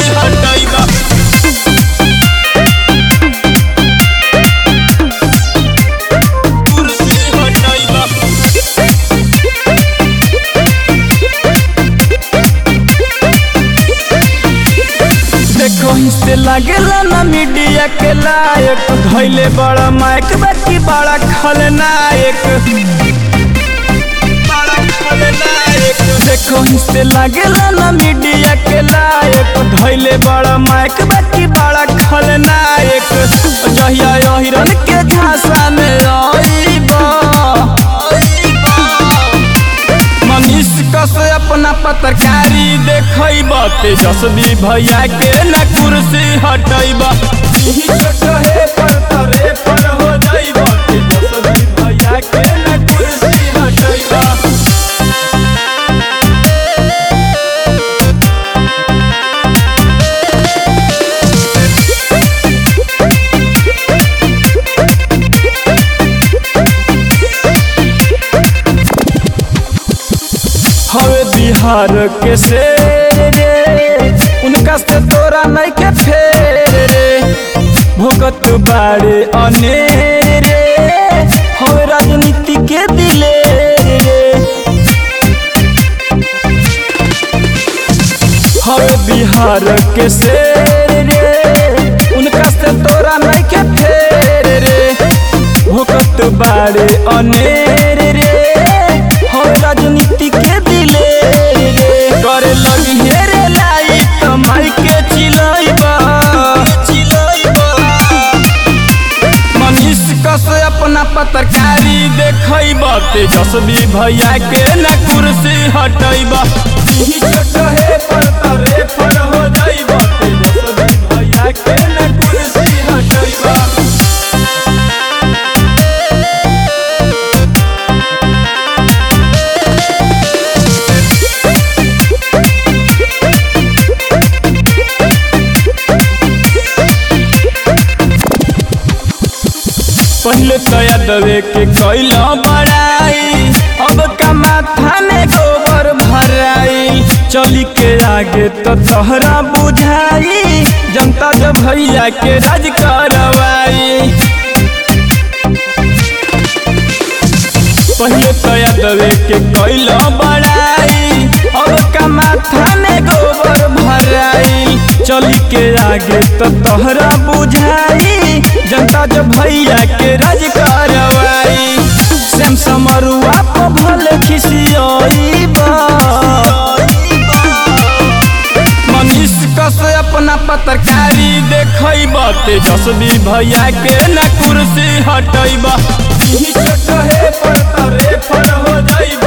हटैबा कुर्सी हटैबा देखो हिस्से लागेला ना मीडिया के लायक धैले बड़ा माइक बाकी बड़ा खलनायक बड़ा खलनायक देखो हिस्से लागेला ना मीडिया के लायक धैले बड़ा माइक बाकी बड़ा खलनायक जहिया हिरन के झांसा में आईबा मनीष कस अपना पत्रकारी देखब तेजस्वी भैया के न कुर्सी हटैब छोटे पर तरे पर हो जाइब तेजस्वी भैया के न कुर्सी हटैब हवे बिहार के शेर रे उनका से तोरा नहीं के फेर रे भोगत बाड़े अनेर रे हवे राजनीति के दिले रे हवे बिहार के शेर रे उनका से तोरा नहीं के फेर रे भोगत बाड़े अनेर रे हवे राजनीति के दिले रे करे लगी हेरे लाई कमाई के चिलैबा चिलैबा मनीष कस अपना पत्रकारी देखब तेजस्वी भैया के न कुर्सी हटैब छोटे पर तरे पर हो जाइब तेजस्वी भैया के न कुर्सी हटैब पहले तो यादवे के कैला बड़ाई अब का माथा में गोबर भराई चली के आगे तो तोहरा बुझाई जनता जब भैया के राज करवाई पहले तो यादवे के कैला बड़ाई अब का माथा में गोबर भराई चली के आगे तो तोहरा बुझाई जनता जब भैया के राज करवाई श्याम समरुआ पर भले खिसियाईबा मनीष कस अपना पत्रकारी देखब तेजस्वी भैया के न कुर्सी हटैब छोटे पर तरे पर हो जाइब